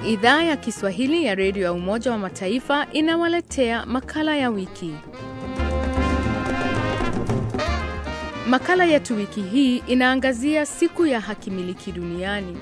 Idhaa ya Kiswahili ya redio ya Umoja wa Mataifa inawaletea makala ya wiki. Makala yetu wiki hii inaangazia siku ya hakimiliki duniani.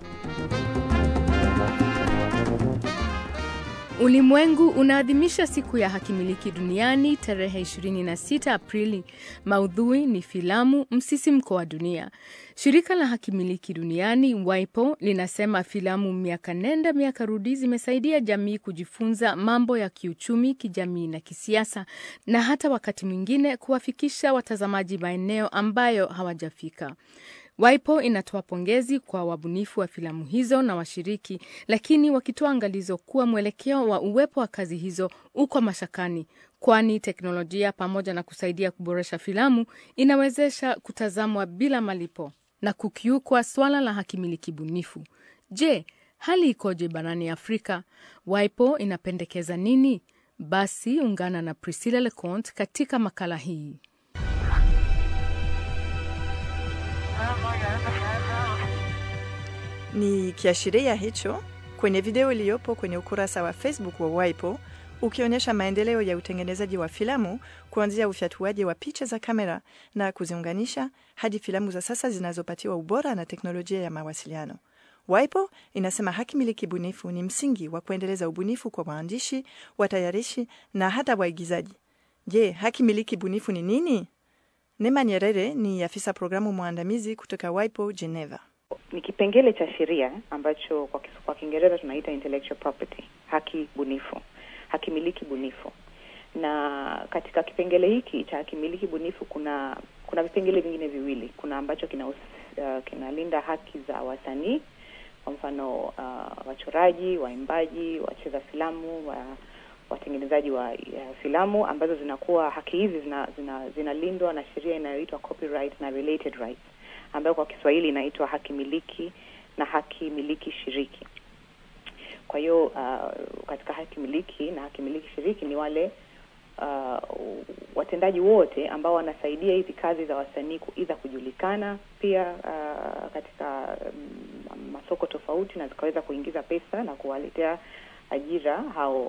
Ulimwengu unaadhimisha siku ya hakimiliki duniani tarehe 26 Aprili. Maudhui ni filamu msisimko wa dunia. Shirika la hakimiliki duniani WIPO linasema filamu miaka nenda miaka rudi zimesaidia jamii kujifunza mambo ya kiuchumi, kijamii na kisiasa, na hata wakati mwingine kuwafikisha watazamaji maeneo ambayo hawajafika. WIPO inatoa pongezi kwa wabunifu wa filamu hizo na washiriki, lakini wakitoa angalizo kuwa mwelekeo wa uwepo wa kazi hizo uko mashakani, kwani teknolojia pamoja na kusaidia kuboresha filamu inawezesha kutazamwa bila malipo na kukiukwa swala la hakimiliki bunifu. Je, hali ikoje barani Afrika? WIPO inapendekeza nini? Basi ungana na Priscilla Leconte katika makala hii. Ni kiashiria hicho kwenye video iliyopo kwenye ukurasa wa Facebook wa WIPO ukionyesha maendeleo ya utengenezaji wa filamu kuanzia ufyatuaji wa picha za kamera na kuziunganisha hadi filamu za sasa zinazopatiwa ubora na teknolojia ya mawasiliano. WIPO inasema haki miliki bunifu ni msingi wa kuendeleza ubunifu kwa waandishi, watayarishi na hata waigizaji. Je, haki miliki bunifu ni nini? Nema Nyerere ni afisa programu mwandamizi kutoka WIPO Geneva. Ni kipengele cha sheria ambacho kwa, kwa Kiingereza tunaita intellectual property, haki bunifu, haki miliki bunifu. Na katika kipengele hiki cha haki miliki bunifu kuna kuna vipengele vingine viwili. Kuna ambacho kina uh, kinalinda haki za wasanii, kwa mfano uh, wachoraji, waimbaji, wacheza filamu, wa, watengenezaji wa uh, filamu ambazo zinakuwa haki hizi zinalindwa zina, zina na sheria inayoitwa copyright na related rights ambayo kwa Kiswahili inaitwa haki miliki na haki miliki shiriki. Kwa hiyo uh, katika haki miliki na haki miliki shiriki ni wale uh, watendaji wote ambao wanasaidia hizi kazi za wasanii kuidha kujulikana pia uh, katika um, masoko tofauti na zikaweza kuingiza pesa na kuwaletea ajira hao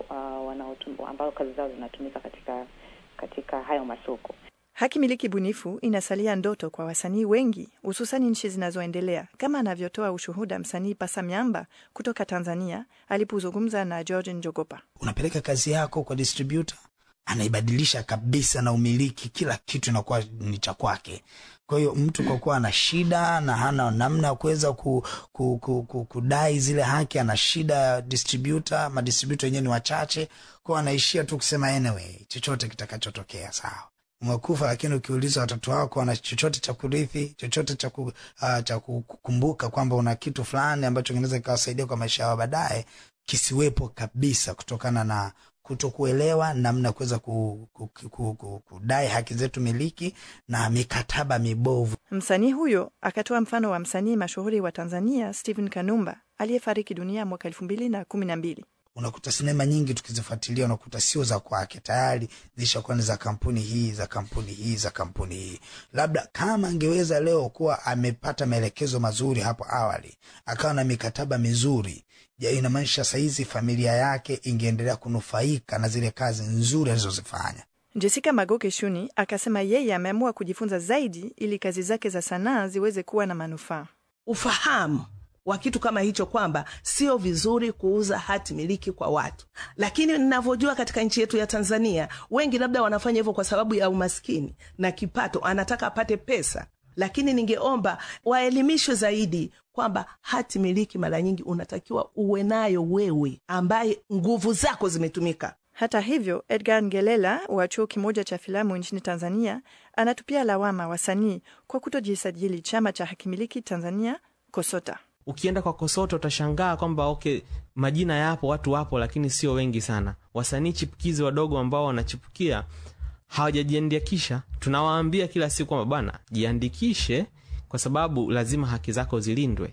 uh, ambao kazi zao zinatumika katika katika hayo masoko. Haki miliki bunifu inasalia ndoto kwa wasanii wengi, hususani nchi zinazoendelea, kama anavyotoa ushuhuda msanii Pasa Miamba kutoka Tanzania alipozungumza na George Njogopa. Unapeleka kazi yako kwa distributor, anaibadilisha kabisa na umiliki, kila kitu inakuwa ni cha kwake. Kwa hiyo mtu kwa kuwa ana shida na hana namna ya kuweza ku, ku, ku, ku, kudai zile haki, ana shida ya distributor, madistributor wenyewe ni wachache, kwao anaishia tu kusema anyway, chochote kitakachotokea sawa umekufa lakini ukiuliza watoto wako wana chochote cha kurithi, chochote cha ku, uh, cha kukumbuka kwamba una kitu fulani ambacho kinaweza kikawasaidia kwa maisha yao baadaye, kisiwepo kabisa, kutokana na kutokuelewa namna kuweza ku, ku, ku, ku, ku, kudai haki zetu miliki na mikataba mibovu. Msanii huyo akatoa mfano wa msanii mashuhuri wa Tanzania Stephen Kanumba aliyefariki dunia mwaka elfu mbili na kumi na mbili. Unakuta sinema nyingi tukizifuatilia, unakuta sio za kwake, tayari zishakuwa ni za kampuni hii za kampuni hii za kampuni hii. Labda kama angeweza leo kuwa amepata maelekezo mazuri hapo awali, akawa na mikataba mizuri, inamaanisha sahizi familia yake ingeendelea kunufaika na zile kazi nzuri alizozifanya. Jessica Magoke Shuni akasema yeye ameamua kujifunza zaidi ili kazi zake za sanaa ziweze kuwa na manufaa. Ufahamu wa kitu kama hicho kwamba sio vizuri kuuza hati miliki kwa watu, lakini ninavyojua katika nchi yetu ya Tanzania wengi labda wanafanya hivyo kwa sababu ya umaskini na kipato, anataka apate pesa. Lakini ningeomba waelimishwe zaidi kwamba hati miliki mara nyingi unatakiwa uwe nayo wewe, ambaye nguvu zako zimetumika. Hata hivyo, Edgar Ngelela wa chuo kimoja cha filamu nchini Tanzania anatupia lawama wasanii kwa kutojisajili chama cha hakimiliki Tanzania, KOSOTA. Ukienda kwa KOSOTA utashangaa kwamba okay, majina yapo, watu wapo, lakini sio wengi sana. Wasanii chipukizi wadogo ambao wanachipukia hawajajiandikisha. Tunawaambia kila siku kwamba bwana, jiandikishe kwa sababu lazima haki zako zilindwe.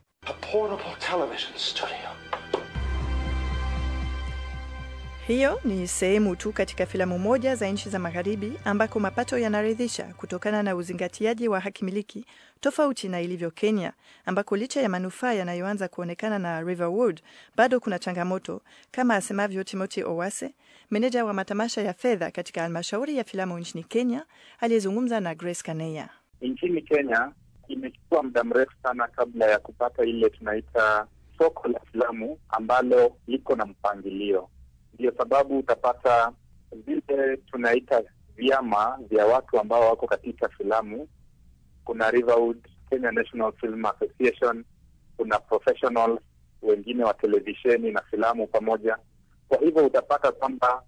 Hiyo ni sehemu tu katika filamu moja za nchi za magharibi ambako mapato yanaridhisha kutokana na uzingatiaji wa haki miliki, tofauti na ilivyo Kenya, ambako licha ya manufaa yanayoanza kuonekana na Riverwood, bado kuna changamoto, kama asemavyo Timothy Owase, meneja wa matamasha ya fedha katika halmashauri ya filamu nchini Kenya, aliyezungumza na Grace Kaneya. Nchini Kenya imechukua muda mrefu sana kabla ya kupata ile tunaita soko la filamu ambalo liko na mpangilio. Ndio sababu utapata vile tunaita vyama vya watu ambao wako katika filamu. Kuna Riverwood, Kenya National Film Association, kuna professionals wengine wa televisheni na filamu pamoja. Kwa hivyo utapata kwamba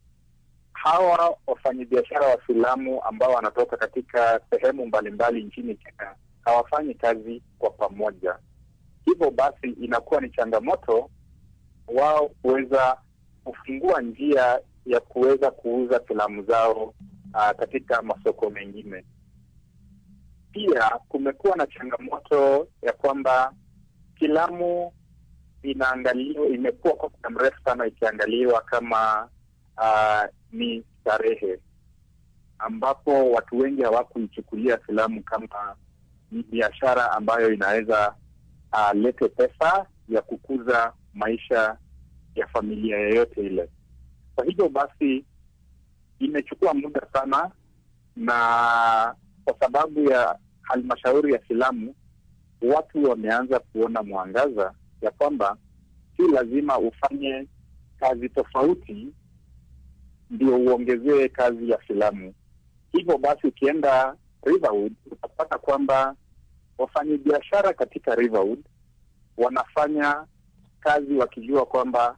hawa wafanyabiashara wa filamu ambao wanatoka katika sehemu mbalimbali nchini Kenya hawafanyi kazi kwa pamoja. Hivyo basi inakuwa ni changamoto wao kuweza kufungua njia ya kuweza kuuza filamu zao uh, katika masoko mengine. Pia kumekuwa na changamoto ya kwamba filamu inaangaliwa, imekuwa kwa muda mrefu sana ikiangaliwa kama uh, ni starehe, ambapo watu wengi hawakuichukulia filamu kama ni biashara ambayo inaweza uh, lete pesa ya kukuza maisha ya familia yoyote ile. Kwa hivyo basi imechukua muda sana, na kwa sababu ya halmashauri ya filamu, watu wameanza kuona mwangaza ya kwamba si lazima ufanye kazi tofauti ndio uongezee kazi ya filamu. Hivyo basi ukienda Riverwood utapata kwamba wafanyabiashara katika Riverwood wanafanya kazi wakijua kwamba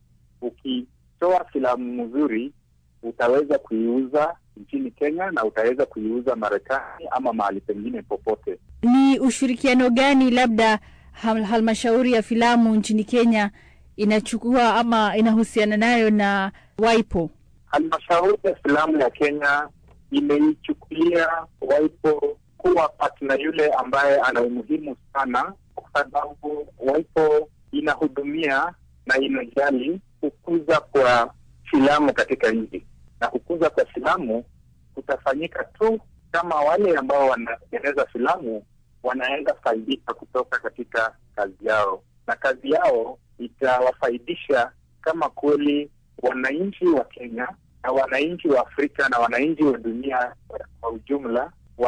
ukitoa filamu nzuri utaweza kuiuza nchini Kenya na utaweza kuiuza Marekani ama mahali pengine popote. Ni ushirikiano gani labda hal halmashauri ya filamu nchini Kenya inachukua ama inahusiana nayo na WIPO? Halmashauri ya filamu ya Kenya imeichukulia WIPO kuwa partner yule ambaye ana umuhimu sana, kwa sababu WIPO inahudumia na inajali kukuza kwa filamu katika nchi, na kukuza kwa filamu kutafanyika tu kama wale ambao wanatengeneza filamu wanaweza faidika kutoka katika kazi yao, na kazi yao itawafaidisha kama kweli wananchi wa Kenya na wananchi wa Afrika na wananchi wa dunia kwa ujumla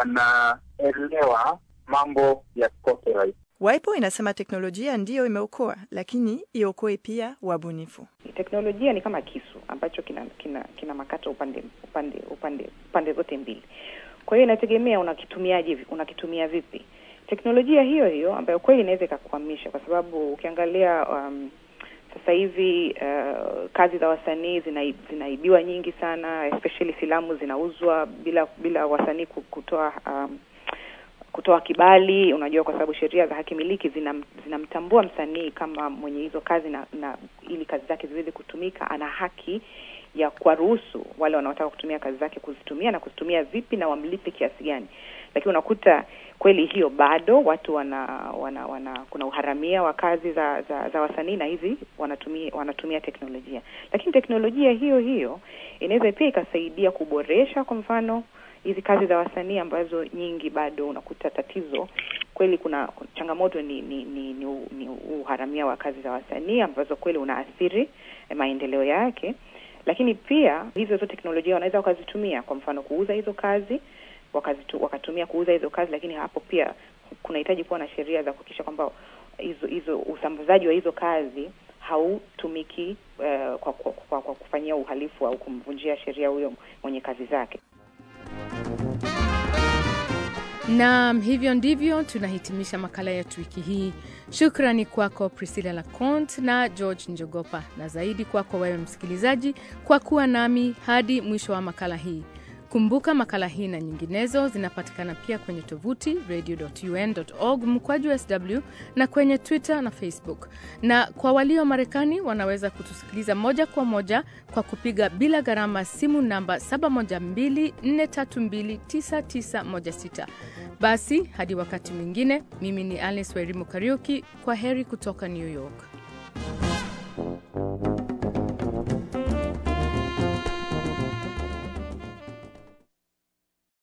wanaelewa mambo ya copyright. WIPO inasema teknolojia ndiyo imeokoa, lakini iokoe pia wabunifu. Teknolojia ni kama kisu ambacho kina kina, kina makata upande upande upande pande zote mbili. Kwa hiyo inategemea unakitumiaje, unakitumia vipi. Teknolojia hiyo hiyo ambayo kweli inaweza ikakuhamisha, kwa sababu ukiangalia um, sasa hivi uh, kazi za wasanii zina, zinaibiwa nyingi sana, especially filamu zinauzwa bila bila wasanii kutoa um, kutoa kibali. Unajua, kwa sababu sheria za haki miliki zinamtambua zina msanii kama mwenye hizo kazi na, na ili kazi zake ziweze kutumika, ana haki ya kuwaruhusu wale wanaotaka kutumia kazi zake kuzitumia na kuzitumia vipi na wamlipe kiasi gani. Lakini unakuta kweli hiyo bado watu wana, wana, wana kuna uharamia wa kazi za za, za wasanii na hizi wanatumia wanatumia teknolojia, lakini teknolojia hiyo hiyo inaweza pia ikasaidia kuboresha, kwa mfano hizi kazi za wasanii ambazo nyingi bado unakuta tatizo kweli, kuna changamoto ni ni, ni, ni, ni uharamia wa kazi za wasanii ambazo kweli unaathiri maendeleo yake, lakini pia hizo hizo teknolojia wanaweza wakazitumia, kwa mfano kuuza hizo kazi wakazitu, wakatumia kuuza hizo kazi, lakini hapo pia kunahitaji kuwa na sheria za kuhakikisha kwamba hizo hizo usambazaji wa hizo kazi hautumiki uh, kwa, kwa, kwa, kwa kufanyia uhalifu au kumvunjia sheria huyo mwenye kazi zake. Naam, hivyo ndivyo tunahitimisha makala yetu wiki hii. Shukrani kwako Priscilla Lacont na George Njogopa, na zaidi kwako wewe msikilizaji kwa kuwa nami hadi mwisho wa makala hii. Kumbuka makala hii na nyinginezo zinapatikana pia kwenye tovuti radio.un.org mkwaju sw na kwenye Twitter na Facebook. Na kwa walio Marekani wanaweza kutusikiliza moja kwa moja kwa kupiga bila gharama simu namba 712-432-9916. Basi hadi wakati mwingine, mimi ni Alice Wairimu Kariuki. Kwa heri kutoka New York.